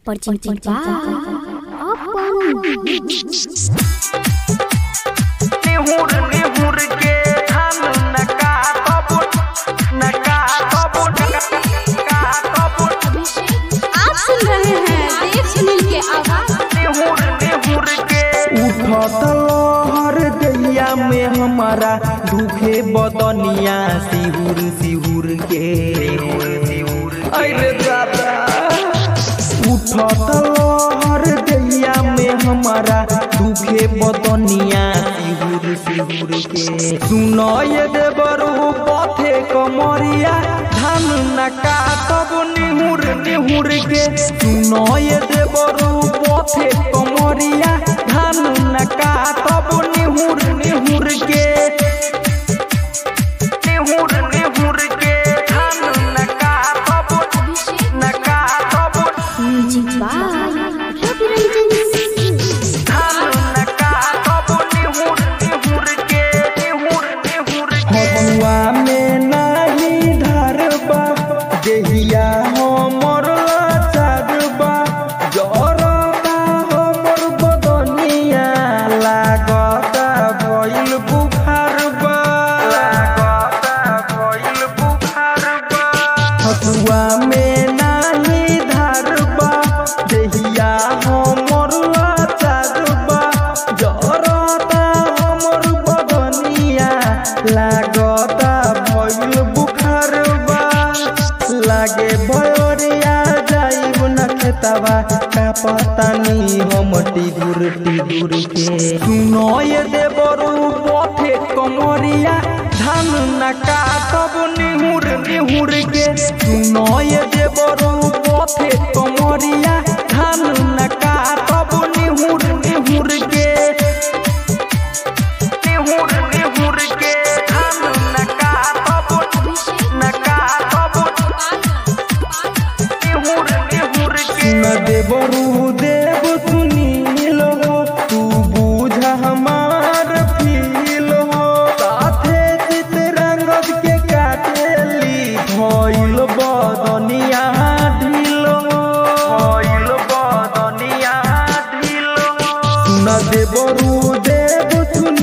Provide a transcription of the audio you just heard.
Percinta apa? निहुर निहुर के धान नका तबुट नका तबुट नका तबुट आप सुन रहे हैं देव सुनील के आवाज निहुर निहुर के उठत लहर दैया में हमारा दुखे बदनिया सिहुर सिहुर के अरे दादा उठत लहर दैया में हमारा दुखे बदनिया सिहुर सिहुर के सुनय देवरू पथे कमरिया धान नका तब निहुर निहुर के सुनय देवरू पथे कमरिया धान नका तब निहुर निहुर के निहुर निहुर के धान नका तब नका तब म्यूजिक बाय रवि रंजन धान नका तब निहुर निहुर के निहुर निहुर के हवा में नाही धरबा देहिया हमर लाचारबा जरबा हमर बदनिया लागता भइल बुखारबा लागता भइल बुखारबा हवा में नाही धरबा देहिया हमर लाचारबा जरता हमर बदनिया लागता भइल बुखारबा लागे भयोरिया जाइब न खेतवा का पतानी हम टिगुर टिगुर के सुनय देवरू पथे कमरिया धान नका तब निहुर निहुर के सुनय देवरू पथे कमरिया धान नका तब निहुर निहुर के निहुर निहुर के धान नका तब नका तब निहुर निहुर के न देवरू देव सुनील हो तू बूझ हमार फील हो साथे चितरंगद के काटेली भइल बदनिया ढील हो भइल बदनिया ढील हो न देवरू देव सुनील